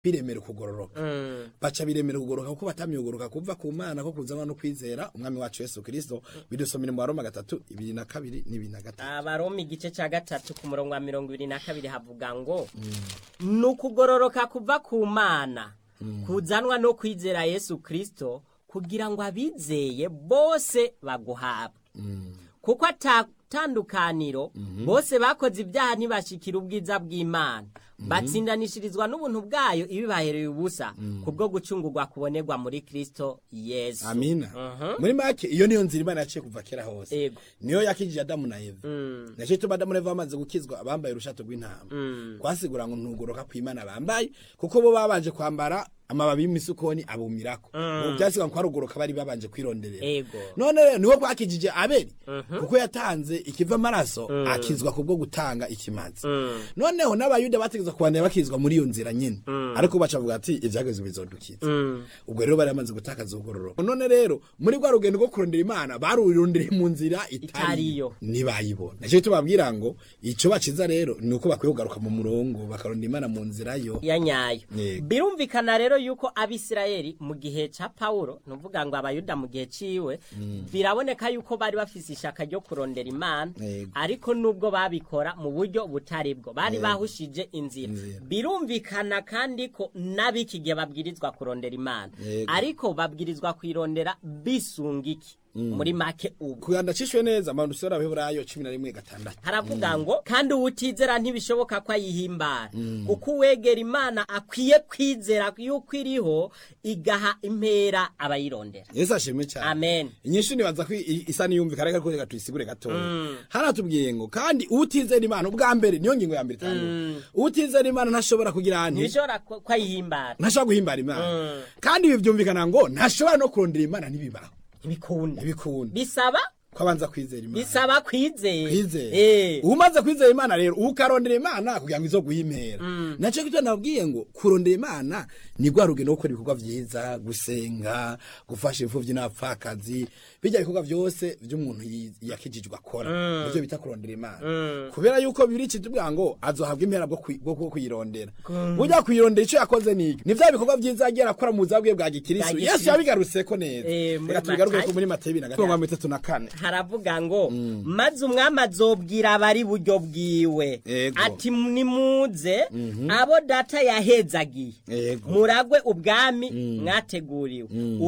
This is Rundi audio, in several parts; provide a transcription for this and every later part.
biremera ukugororoka Mm. baca biremera ukugororoka kuko batamyugoroka kuva ku mana ko kuzanwa no kwizera umwami wacu yesu kirisito bidusomera mu baroma gatatu ibiri na kabiri n'ibiri na gatatu abaroma igice cya gatatu ku murongo wa mirongo ibiri na kabiri havuga ngo ni ukugororoka kuva ku mana kuzanwa no kwizera yesu kirisito kugira ngo abizeye bose baguhabwe kuko atatandukaniro bose bakoze ibyaha ntibashikira ubwiza bw'imana batsindanishirizwa n'ubuntu bwayo ibibahereye ubusa kubwo gucungurwa kubonerwa muri kirisito yesu amina Mhm. muri make iyo niyo nzira imana yaciye kuva kera hose Ego. niyo yakijije adamu na eva Mm. naco ituma adamu na eva bamaze gukizwa abambaye urushato rw'intama Mm. kwasigura ngo ntugoroka kw'imana bambaye kuko bo babanje kwambara amababi y'imisukoni abumirako ubu byasigwa ko harugoroka bari babanje kwironderera Ego. none rero niwo bwakijije abeli kuko yatanze ikiva amaraso akizwa kubwo gutanga ikimazi noneho n'abayuda bategeza kubandanya bakizwa muri iyo nzira nyine ariko baca bavuga ati ivyagezwe bizodukiza Mm. ubwo rero bari bamaze gutakaza ubugororoka none rero muri rwa rugendo rwo kurondera imana barurondeye mu nzira Itariyo. itariyo ntibayibona nicyo tubabwira ngo ico baciza rero ni uko bakwiye kugaruka mu murongo bakarondera imana mu nzira yo ya nyayo Yego. birumvikana rero yuko abisirayeli mu gihe ca pawulo nuvuga ngo abayuda mu gihe ciwe biraboneka yuko bari bafise ishaka ryo kurondera imana Yego. ariko nubwo babikora mu buryo butari bwo bari Yego. bahushije inzira Inzira. birumvikana kandi ko n'abiki gihe babwirizwa kurondera imana Yego. ariko babwirizwa kwirondera bisunga iki muri make ubu kuganda cishwe neza abantu usora abaheburayo cumi na rimwe gatandatu haravuga ngo kandi uwutizera ntibishoboka ko ayihimbara kuko uwegera imana akwiye kwizera yuko iriho igaha impera abayirondera yesu ashimwe cyane amen inyishu nibaza ko i- isa niyumvikana ariko reka tuyisigure gatoya haratubwiye ngo kandi uwutizera imana ubwa mbere niyo ngingo ya mbere itanu uwutizera imana ntashobora kugira nti ntibishobora ko ko ayihimbara ntashobora guhimbara imana Mm. kandi ibi byumvikana ngo ntashobora no kurondera imana ntibibaho ntibikunda ntibikunda bisaba ko abanza kwizera imana bisaba kwizera kwizera Eh. umaze kwizera imana rero ukarondera imana kugira ngo izo guhimera nacyo kityo nabwiye ngo kurondera imana ni rwa rugendo rwo gukora ibikorwa byiza gusenga gufasha imfuvyi n'abapfakazi bijya bikorwa byose by'umuntu yi- yakijijwe akora nivyo bita kurondera imana kubera yuko bibiri kitubwira ngo azohabwa impera bwo kwi- bwo bwo kuyirondera burya kuyirondera ico yakoze niki ni vya bikorwa byiza yagiye arakora mu buzima bwe bwa gikristo Bwa yesu gikristo. yabigarutseko neza Eh, muri reka tubigaruke Matayo. ko muri matayo ibiri na gatatu mirongo itatu na kane haravuga ngo maze umwami azobwira abari buryo bwiwe Ego. ati nimuze abo data yahezagiye Ego. muragwe ubwami mwateguriwe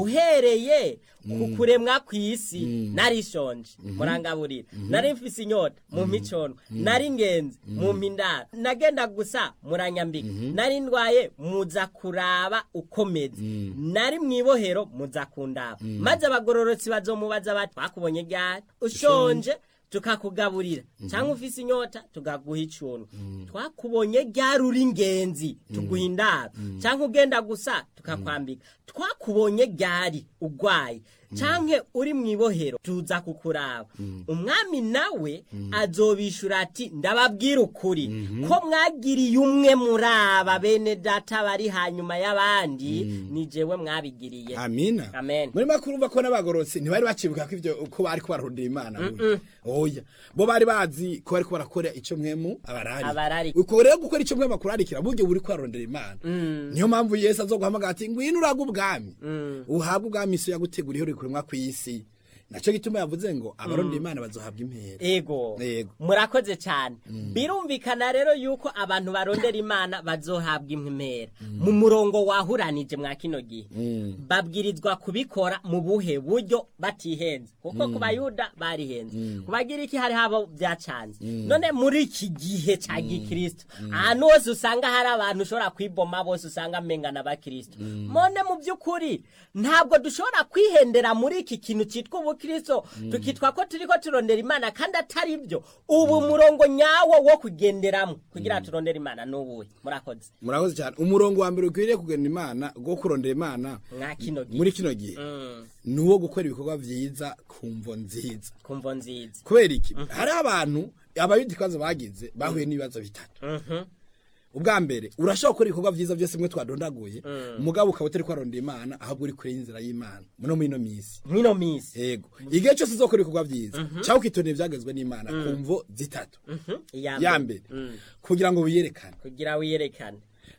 uhereye ku kuremwa kw'isi narishonje murangaburira nari mfise inyota mu micono nari ingenzi mu mpindaro nagenda gusa muranyambika nari ndwaye muza kuraba ukomeze nari mw'ibohero muza kundaba maze abagororotsi bazomubaza bati twakubonye ryari ushonje tukakugaburira cyangwa ufise inyota tukaguha icuntu twakubonye ryari uri ingenzi tuguha indaro cyangwa ugenda gusa tukakwambika twakubonye ryari ugwaye cyangwa uri mu ibohero tuza kukuraba umwami nawe azobishura ati ndababwira ukuri ko mwagiriye umwe muri aba bene data bari hanyuma y'abandi ni jewe mwabigiriye amina Amen. muri makuru urumva ko n'abagororotsi ntibari bacibuka ko ivyo ko bari ko bararondera imana burya. oya bo bari bazi ko bari ko barakora ico mwemu abarari Abarari. uko rero gukora ico mwemu akurarikira buryo buri ko bararondera imana niyo mpamvu yesu azoguhamagara ati ngwino uraga ubwami uhabwe ubwami iso yaguteguriye uri kuremwa kw'isi naco gituma yavuze ngo abarondera imana bazohabwa impera ego Ego. murakoze cyane birumvikana rero yuko abantu barondera imana bazohabwa impera mu murongo wahuranije mwa kino gihe babwirizwa kubikora mu buhe buryo batihenze kuko ku bayuda barihenze ku bagiriki hari habo byacanze none muri iki gihe cya gikristo ahantu hose usanga hari abantu ushobora kwiboma bose usanga amengana abakristo none mu by'ukuri ntabwo dushobora kwihendera muri iki kintu cyitwa ubukristo tukitwa ko turi ko turondera imana kandi atari byo ubu murongo nyawo wo kugenderamo kugira ngo turondere imana ni uwuhe murakoze murakoze cyane umurongo wa mbere ukwiriye kugenda imana go kurondera imana mwa kino gihe muri kino gihe Mm, ni uwo gukora ibikorwa vyiza ku mvo nziza kumvo nziza kubera iki hariho abantu abayuda ikibazo bagize bahuye n'ibibazo bitatu Mhm. ubwa mbere urashobora gukora ibikorwa vyiza byose mwe twadondaguye umugabo ukaba utari kwarondera imana ahubwo uri kure y'inzira y'imana muno muri ino misi mwino minsi yego igihe cyose uzokora ibikorwa vyiza cyangwa ukitondera ivyagezwe n'imana ku mvo zitatu Mhm. ya mbere kugira ngo wiyerekane kugira wiyerekane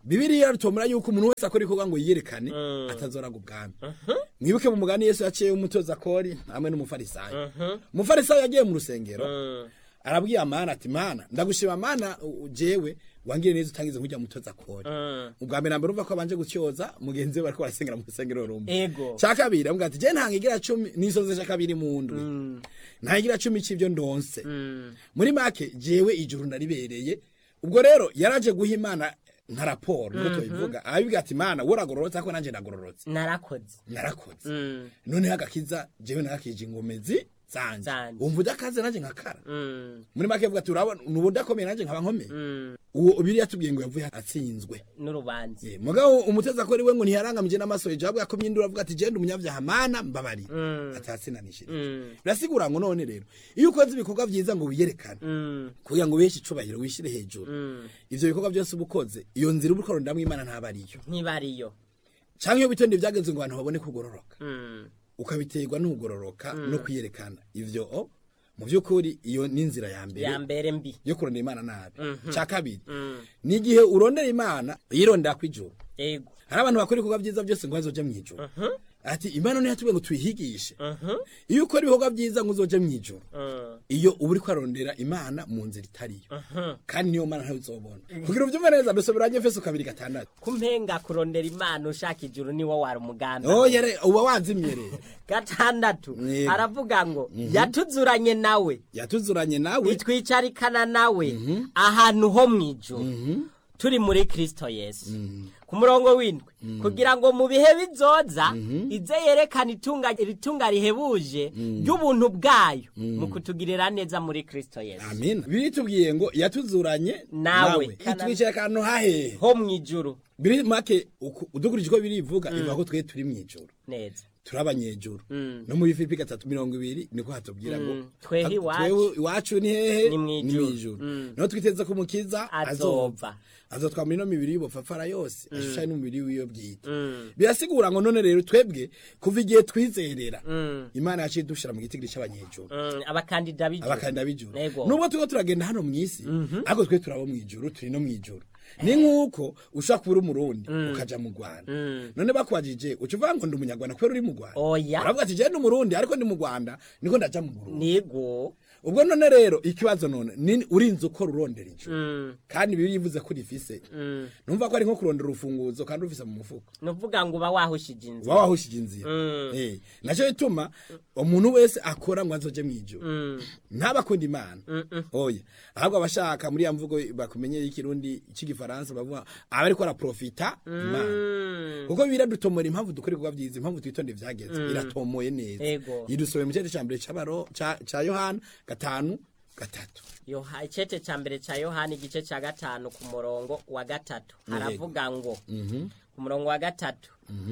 bibiriya rutomora yuko umuntu wese akora ibikorwa ngo yiyerekane atazoraga ubwami mwibuke mu mugani yesu yaciye umutoza kori hamwe n'umufarisayo umufarisayo yagiye mu rusengero arabwiye amana ati mana ndagushima mana u- jewe wangire neza utangize nkujya mutoza kori ubwa mbere nambere urumva ko abanje gutyoza mugenzi we bariko barasengera mu rusengero rumwe Ego. cya kabiri avuga ati je ntangigira cumi nisoze cya kabiri mu ndwi ntangigira cumi c'ivyo ndonse muri make jewe ijuru ndaribereye ubwo rero yaraje guha imana nka raporo niko tubivuga arabivuga ati mana woragororotse ariko nanje ndagororotse narakoze narakoze Mm. noneho agakiza jewe narakije ingomezi zanje Zanje. wumva udakaze nanje nkakara Mm. muri make avuga ati urabona nubu udakomeye nanje nkaba nkomeye Mm. uwo biriya tubwiye ngo yavuye atsinzwe n'urubanza Eh, mugabo umuteza ko we ngo ntiyarangamije n'amaso hejuru avuga ko myindura avuga ati genda umunyabyaha mana mbabarira Mm. atatsinanishije Mm. birasigura ngo none rero iyo ukoze ibikorwa byiza ngo wiyerekane Mm. kugira ngo wiheshe icubahiro wishyire hejuru Mm. ivyo bikorwa byose uba ukoze iyo nzira uba ukorondamwo imana ntaba ariyo ntibariyo canke iyo bitonde vyagenze ngo abantu babone kugororoka Mm. ukabiterwa n'ukugororoka no kwiyerekana ivyo o, mu by'ukuri iyo ni inzira ya mbere ya mbere mbi yo kurondera imana nabi cya kabiri Mm. ni igihe urondera imana yirondera kw'ijuru ego hari abantu bakora ibikorwa byiza byose ngo bazoje mu ijuru ati imana niyo yatubwiye ngo tuyihigishe iyo ukora ibikorwa byiza ngo uzoje mu ijuru Mm. iyo uba uri kwarondera imana mu nzira itariyo kandi niyo mana ntayo uzobona kugira ubyumve neza mbese biranye efeso kabiri gatandatu kumpenga kurondera imana ushaka ijuru niwo wari umugambi oh yere uba wanzimye rero gatandatu Yego. aravuga ngo yatuzuranye nawe yatuzuranye nawe itwicarikana nawe ahantu ho mu ijuru turi muri kristo yesu ku murongo w'indwi kugira ngo mu bihe bizoza ize yerekana itunga iritunga rihebuje ry'ubuntu bwayo mu kutugirira neza muri kristo yesu amina biri tubwiye ngo yatuzuranye Nawe. itwicaye akantu hahehe ho mu ijuru biri make uku- udukurikije uko birivuga ivuga ko twe turi mu ijuru neza turi abanyejuru Mm. no muri filipi gatatu mirongo ibiri niko hatubwira ngo Mm. Twehe ha- iwacu. twewe iwacu ni hehe Ni mw'ijuru. mw'ijuru Mm. niho twiteze ko umukiza Azova. azova azotwa muri no mibiri y'ubupfapfara yose ashushanye n'umubiri w'iyo bwite Mm. birasigura ngo none rero twebwe kuva igihe twizerera Mm. imana yaciye dushira mu gitigiri c'abanyejuru Mm, abakandida b'ijuru abakandida b'ijuru Ego. nubwo turiko turagenda hano mw'isi ariko twe turabo mw'ijuru turi no mw'ijuru ni nk'uko ushobora kuba uri umurundi ukaja mu rwanda Mm. none bakubajije uca uvuga ngo ndi umunyarwanda kubera uri mu rwanda Oya. uravuga ati je ndi umurundi ariko ndi mu rwanda niko ndaja mu burundi nigo ubwo none rero ikibazo none ni urinze ukora urondera ijuru Mm, kandi bibiliya ivuze ko rifise mm. numva ko ari nko kurondera urufunguzo kandi rufise mu mufuko nuvuga ngo uba wahushije inzu uba wahushije inzira Mm. Eh, naco bituma umuntu wese akora ngo azoje mw'ijuru Mm, ntabakunda imana Mm-mm. oya ahubwo abashaka muri ya mvugo bakumenyeye ikirundi c'igifaransa bavuga aba ariko araprofita imana mm. kuko bira dutomora impamvu dukora ibikorwa vyiza impamvu twitonde vyageze iratomoye neza Ego. yidusobe mu cete ca mbere c'abaro ca ca yohana gatanu gatatu Yoha- icete ca mbere ca yohani igice ca gatanu ku murongo wa gatatu haravuga ngo ku murongo wa gatatu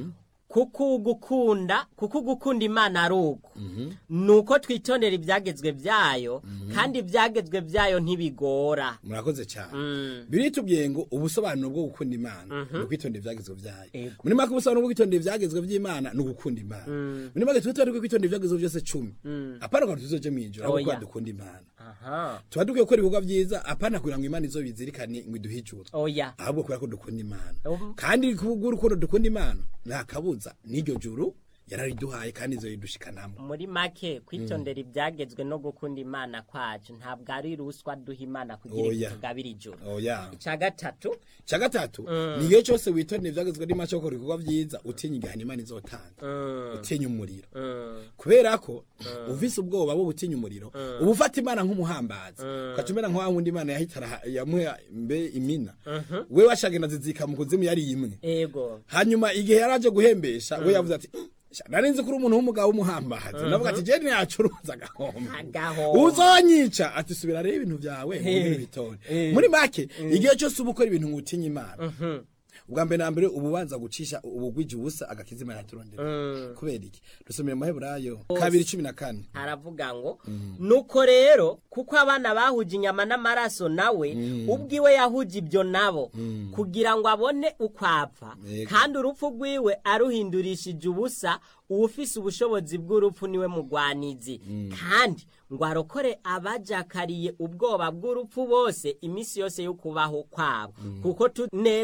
kuko ugukunda kuko ugukunda imana ari uko nuko twitondera ibyagezwe byayo kandi ibyagezwe byayo ntibigora murakoze cyane Mm. biritubwiye ngo ubusobanuro bwo gukunda imana ni ukwitondera ivyagezwe vyayo Ego. muri make ubusobanuro bwo kwitondera ivyagezwe vy'imana ni ugukunda imana muri make twitondere kwitondera ivyagezwe vyose cumi apana ngo tuzoje mw'ijoro ahubwo Oya. kuba dukunda imana aha tuba dukwiye gukora ibikorwa vyiza apana kugira ngo imana izobizirikane ngo iduhe ijuru oya ahubwo kubera ko dukunda imana Um. kandi kubw'urukundo dukunda imana nta kabuza n'iryo juru yarariduhaye kandi izobidushikanamo muri make kwitondera ibyagezwe no gukunda imana kwacu ntabwo ari ruswa duha imana kugira ngo Oya. tugabire ijoro oya icya gatatu cya gatatu ni igihe cyose witondera ivyagezwe n'imana cyo gukora ibikorwa vyiza utinya igihano imana izotanga Mm, utinya umuriro mm, kubera ko uvise ubwoba bwo gutinya umuriro uba ufata imana nk'umuhambazi ugaca umera nka wa wundi imana yahitara yamuhe mbe imina we washagenda zizika mu kuzimu yari imwe ego hanyuma igihe yaraje guhembesha we yavuze ati "Sha, nari nzi ko uri umuntu w'umugabo w'umuhambazi navuga ati jeni yacuruza agahombo Agahombo. uzonyica ati subira rero ibintu byawe Eh. bitore Eh. muri make igihe cyose uba ukora ibintu ngo utinye imana ubwa mbere na mbere uba ubanza gucisha ubugwije ubusa agakiza imana yaturondera Mm. kubera iki dusomera mu maheburayo kabiri cumi na kane haravuga ngo nuko rero kuko abana bahuje inyama n'amaraso nawe ubwiwe yahuje ibyo nabo kugira ngo abone uko apfa Yego. kandi urupfu rwiwe aruhindurishije ubusa uwufise ubushobozi bw'urupfu niwe mugwanizi kandi ngo arokore abajakariye ubwoba bw'urupfu bose iminsi yose yo kubaho kwabo kuko tu neza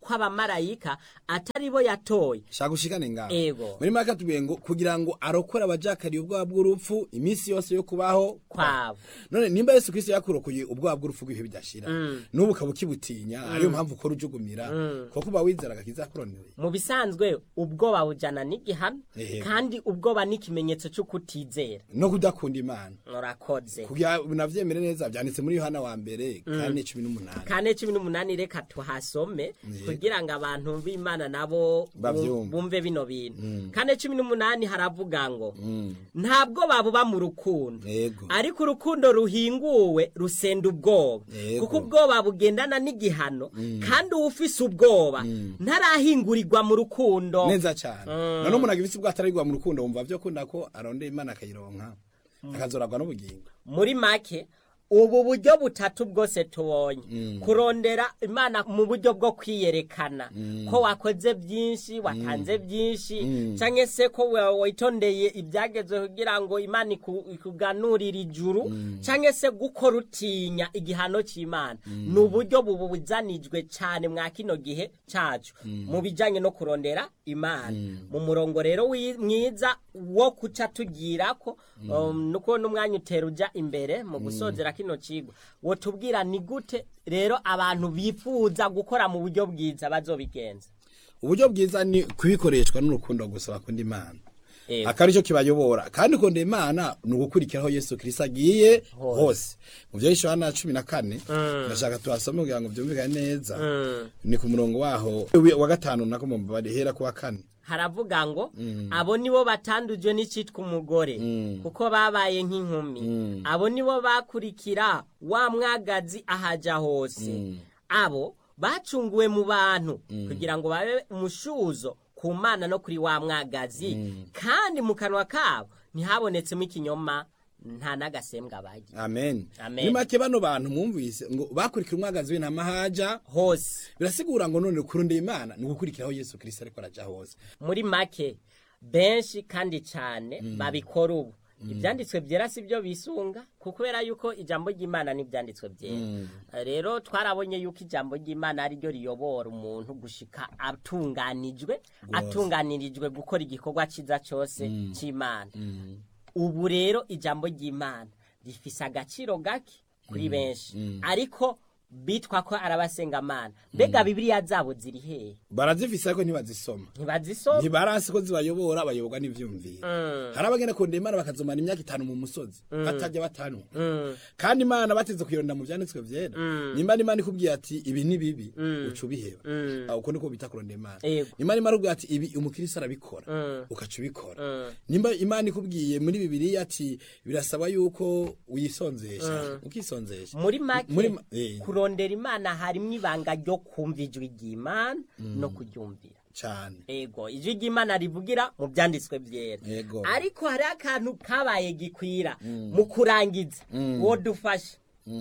kw'abamarayika atari bo yatoye shaka ushikane ngaho Ego. muri make atubwiye ngo kugira ngo arokore abajakariye ubwoba bw'urupfu iminsi yose yo kubaho kwabo none nimba yesu kristo yakurokoye ubwoba bw'urupfu bw'ibihe bidashira n'ubu ukaba ukibutinya ariyo mpamvu ukora ujugumira kuko uba wizera agakiza yakuroneye mu bisanzwe ubwoba bujana n'igihano Ehe. kandi ubwoba ni ikimenyetso cyo kutizera no kudakunda imana murakoze kugira unavyemere neza vyanditse muri yohana wa mbere kane cumi n'umunani kane cumi n'umunani reka tuhasome kugira ngo abantu b'imana nabo Bavyumve. bumve bino bintu kane cumi n'umunani haravuga ngo ntabwo babuba mu rukundo Yego. ariko urukundo ruhinguwe rusenda ubwoba Yego. kuko ubwoba bugendana n'igihano kandi uwufise ubwoba ntarahingurirwa mu rukundo neza cyane none umuntu agifise ubwo atarigwa mu rukundo wumva vyo kunda ko arondera imana akayironka akazoragwa n'ubugingo muri make ubu buryo butatu bwose tubonye kurondera imana mu buryo bwo kwiyerekana ko wakoze byinshi watanze byinshi cyangwa se ko wa- witondeye ibyagezwe kugira ngo imana iku- ikuganurire ijuru cyangwa se gukora utinya igihano cy'imana ni uburyo bubuzanijwe cyane mwa kino gihe cyacu mu bijyanye no kurondera imana mu murongo rero wi- mwiza wo kuca tugira ko um, nuko n'umwanya utera ujya imbere mu gusozera kino kigo wo tubwira ni gute rero abantu bifuza gukora mu buryo bwiza bazobigenza uburyo bwiza ni kubikoreshwa n'urukundo gusa bakunda imana Ego. akari cyo kibayobora kandi ukunda imana ni ugukurikiraho yesu kirisito agiye hose mu byo yohana cumi na kane ndashaka tuhasome kugira ngo byumvikane neza ni ku murongo waho wa gatanu nako mu barihera ku wa kane haravuga ngo abo nibo batandujwe n'icyitwa umugore kuko babaye nk'inkumi abo nibo bakurikira wa mwagazi ahaja hose abo bacunguwe mu bantu kugira ngo babe umushuzo ku mana no kuri wa mwagazi kandi mu kanwa kabo ntihabonetsemo ikinyoma nta n'agasembwa bagira amen Amen. ni make bano bantu mwumvise ngo bakurikira umwagazi w'intama haja hose birasigura ngo none kurondera imana ni ugukurikiraho yesu kirisito ariko araja hose muri make benshi kandi cyane babikora ubu ibyanditswe byera si byo bisunga kubera yuko ijambo ry'imana n'ibyanditswe byera rero twarabonye yuko ijambo ry'imana ari ryo riyobora umuntu gushika atunganijwe atunganirijwe gukora igikorwa cyiza cyose cy'imana ubu rero ijambo ry'imana rifise agaciro gake kuri benshi ariko bitwa ko arabasengamana mbega bibiliya zabo ziri hehe barazifise ariko ntibazisoma ntibazisoma ntibarasi ko zibayobora bayoborwa n'ivyumviro hari abagenda kurondera imana bakazomara imyaka itanu mu musozi batajya batanwa kandi imana bateze kuyironda mu vyanditswe vyera nimba n'imana ikubwiye ati ibi ni bibi uca ubiheba aho uko niko bita kurondera imana Yego. nimba imana ikubwiye ati ibi umukirisi arabikora ukaca ubikora nimba imana ikubwiye muri bibiliya ati birasaba yuko wisonzesha ukisonzesha muri make Muri ma- eh. kurondera imana harimo ibanga ryo kumva ijwi ry'imana no kuryumvira cane ego ijwi ry'imana rivugira mu byanditswe byera Ego. ariko hari akantu kabaye gikwira mu kurangiza uwo dufashe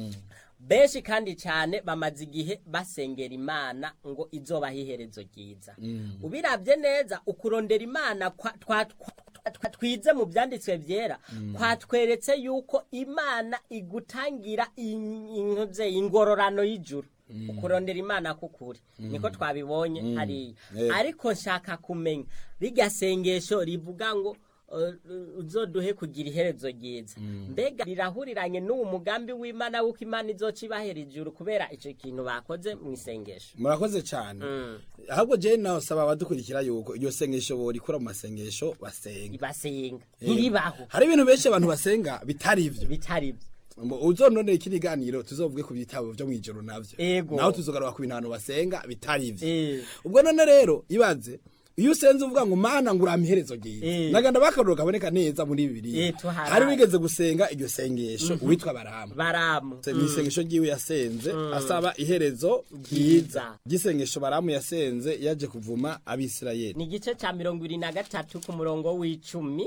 benshi kandi cyane bamaze igihe basengera imana ngo izobaho iherezo ryiza ubirabye neza ukurondera imana kwa- twa- twa- twa- twize mu byanditswe byera kwatweretse yuko imana igutangira in- intuze ingororano y'ijuru ukurondera imana kukuri niko twabibonye hariya Eh. ariko nshaka kumenya rirya sengesho rivuga ngo uh, uzoduhe kugira iherezo ryiza mbega rirahuriranye n'uwo mugambi w'imana w'uko imana izoca ibahera ijuru kubera icyo kintu bakoze mu isengesho murakoze cyane ahubwo jewe nawe saba abadukurikira yuko iryo sengesho borikura mu masengesho basenga basenga ntiribaho hari ibintu benshi abantu basenga bitari ivyo bitari ibyo Mbo uzononera iki kiganiro tuzovuge ku bitabo byo mwijoro navyo Ego. naho tuzogaruka ku bintu abantu basenga bitari ivyo Eh. ubwo none rero ibaze iyo usenze uvuga ngo mana ngo urampe iherezo ryiza Eh. naganda bakaruro kaboneka neza muri bibiliya Eh, tuharaye. hari wigeze gusenga iryo sengesho uwitwa baramu baramu ni isengesho ryiwe yasenze asaba iherezo Ryiza. ryiza ry'isengesho baramu yasenze yaje kuvuma abisirayeli ni igice cya mirongo ibiri na gatatu ku murongo w'icumi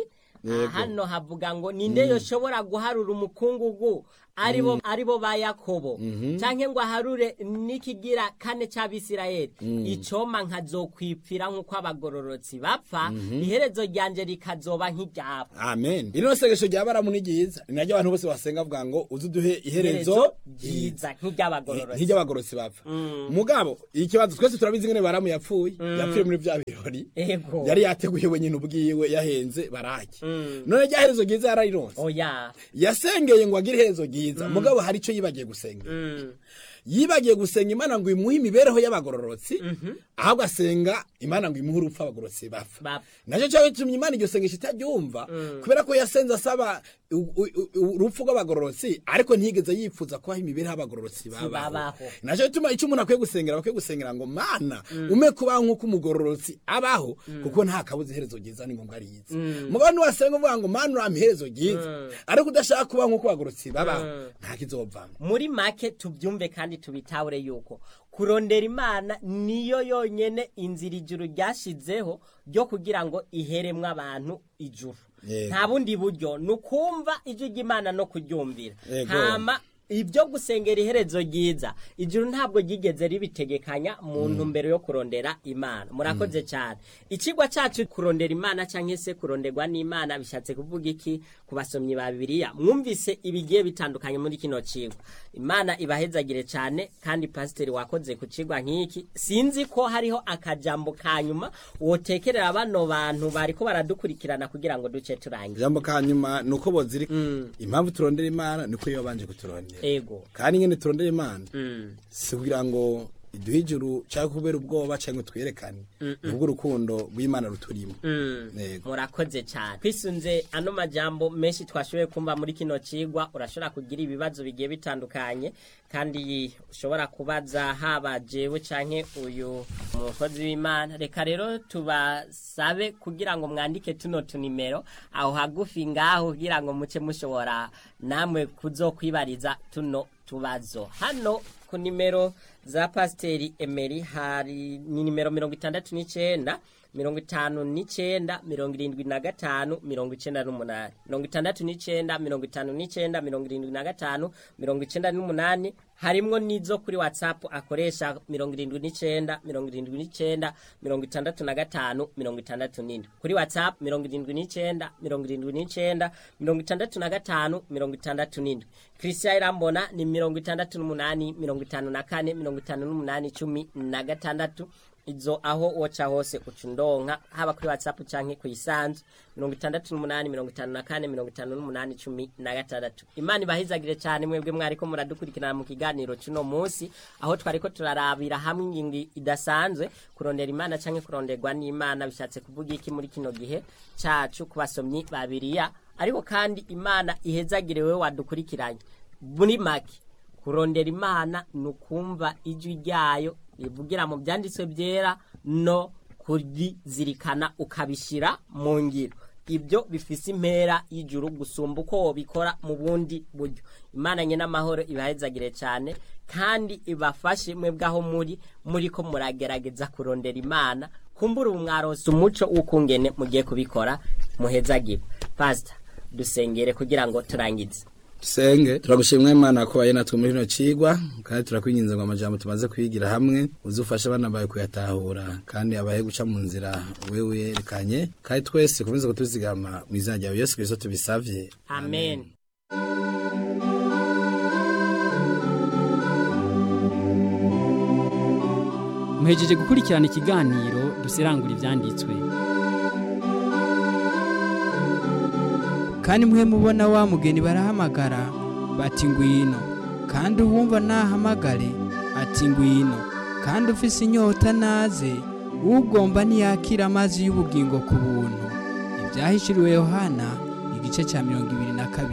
Yego. hano havuga ngo ninde yoshobora guharura umukungugu aribo aribo ba yakobo canke ngo aharure n'ikigira kane c'abisirayeli icoma nkazokwipfira nk'uko abagororotsi bapfa iherezo ryanje rikazoba nk'iryabo amen ino sengesho rya baramu ni ryiza ni naryo abantu bose basenga bavuga ngo uze uduhe iherezo ryiza nk'iry'abagororotsi nk'iry'abagororotsi bapfa mugabo ikibazo twese turabizi ngene baramu yapfuye yapfuye muri bya birori ego yari yateguye wenyine ubwiwe yahenze baraki none rya herezo ryiza yararironse oya yasengeye ngo agire iherezo ryiza mugabo hari icyo yibagiye gusenga Mm. yibagiye gusenga imana ngo imuhe imibereho y'abagororotsi ahubwo asenga imana ngo imuhe urupfu abagororotsi bapfa Bapfa. nacyo cyawe gitumye imana iryo sengesho itaryumva kubera ko yasenze asaba u- u- u- urupfu rw'abagororotsi ariko ntiyigeze yifuza kubaho imibereho y'abagororotsi babaho babaho. nacyo gituma icyo umuntu akwiye gusengera bakwiye gusengera ngo mana ume kubaho nk'uko umugororotsi abaho kuko nta kabuza iherezo ryiza ni ngombwa riza mugabo niwasenga uvuga ngo mana urampa iherezo ryiza ariko udashaka kubaho nk'uko abagororotsi babaho nta kizovamo muri make tubyumve kandi tubitahure yuko kurondera imana niyo yonyene inzira ijuru ryashizeho ryo kugira ngo iheremwe abantu ijuru Yego. nta bundi buryo ni ukumva ijwi ry'imana no kuryumvira Yego. hama ibyo gusengera iherezo ryiza ijuru ntabwo ryigeze ribitegekanya mu ntumbero yo kurondera imana murakoze cyane ikigwa cyacu kurondera imana cyangwa se kuronderwa n'imana bishatse kuvuga iki ku basomyi ba bibiliya mwumvise ibigiye bitandukanye muri kino kigwa imana ibahezagire cyane kandi pasiteri wakoze ku kigwa nk'iki sinzi ko hariho akajambo ka nyuma wotekerera bano bantu bariko baradukurikirana kugira ngo duce turangize ijambo ka nyuma ni uko boziri impamvu turondera imana ni uko iyo babanje kuturondera ego kandi nyine turondera imana Mm. si kugira ngo iduhe ijuru cyangwa kubera ubwoba cyangwa twerekane ubwo urukundo rw'imana ruturimo Mm. Yego. murakoze cyane twisunze ano majambo menshi twashoboye kumva muri kino cigwa urashobora kugira ibibazo bigiye bitandukanye kandi ushobora kubaza haba jewe canke uyu umukozi w'imana reka rero tubasabe kugira ngo mwandike tuno tunimero aho hagufi ngaho kugira ngo muce mushobora namwe kuzokwibariza tuno tubazo hano ku nimero za pasiteri emeri hari ni nimero mirongo itandatu n'icenda mirongo itanu n'icenda mirongo irindwi na gatanu mirongo icenda n'umunani mirongo itandatu n'icenda mirongo itanu n'icenda mirongo irindwi na gatanu mirongo icenda n'umunani harimwo n'izo kuri whatsapp akoresha mirongo irindwi n'icenda mirongo irindwi n'icenda mirongo itandatu na gatanu mirongo itandatu n'indwi kuri whatsapp mirongo irindwi n'icenda mirongo irindwi n'icenda mirongo itandatu na gatanu mirongo itandatu n'indwi christian irambona ni mirongo itandatu n'umunani mirongo itanu na kane mirongo itanu n'umunani cumi na gatandatu izo aho woca hose uca undonka haba kuri whatsapp canke kuyisanzu mirongo itandatu n'umunani mirongo itanu na kane mirongo itanu n'umunani cumi na gatandatu imana ibahizagire cyane mwebwe mwariko muradukurikirana mu kiganiro c'uno munsi aho twariko turarabira hamwe ingingo idasanzwe kurondera imana canke kuronderwa n'imana bishatse kuvuga iki muri kino gihe cacu ku basomyi ba biriya ariko kandi imana ihezagire wewe wadukurikiranye muri make kurondera imana ni ukumva ijwi ryayo rivugira mu byanditswe byera no kurizirikana ukabishyira mu ngiro ibyo bifise impera y'ijuru gusumba uko wobikora mu bundi buryo imana nye n'amahoro ibahezagire cyane kandi ibafashe mwebwe aho muri muri ko muragerageza kurondera imana kumbura ubu mwarose umuco w'ukungene mugiye kubikora muhezagire pasita dusengere kugira ngo turangize dusenge turagushimwa imana ko baye natwe muri kino cigwa kandi turakwinginze ngo amajambo tumaze kwigira hamwe uzufashe abana bawe kuyatahura kandi abahe guca mu nzira wewe yerekanye kandi twese komeze kutuzigama mu izina ryawe yesu kristo tubisavye amen muhejeje gukurikirana ikiganiro dusirangura ibyanditswe kandi mwe mubona wa mugeni barahamagara bati ngwino kandi uwumva nahamagare ati ngwino kandi ufise inyota naze ugomba ntiyakira amazi y'ubugingo ku buntu ibyahishuriwe yohana igice cya mirongo ibiri na kabiri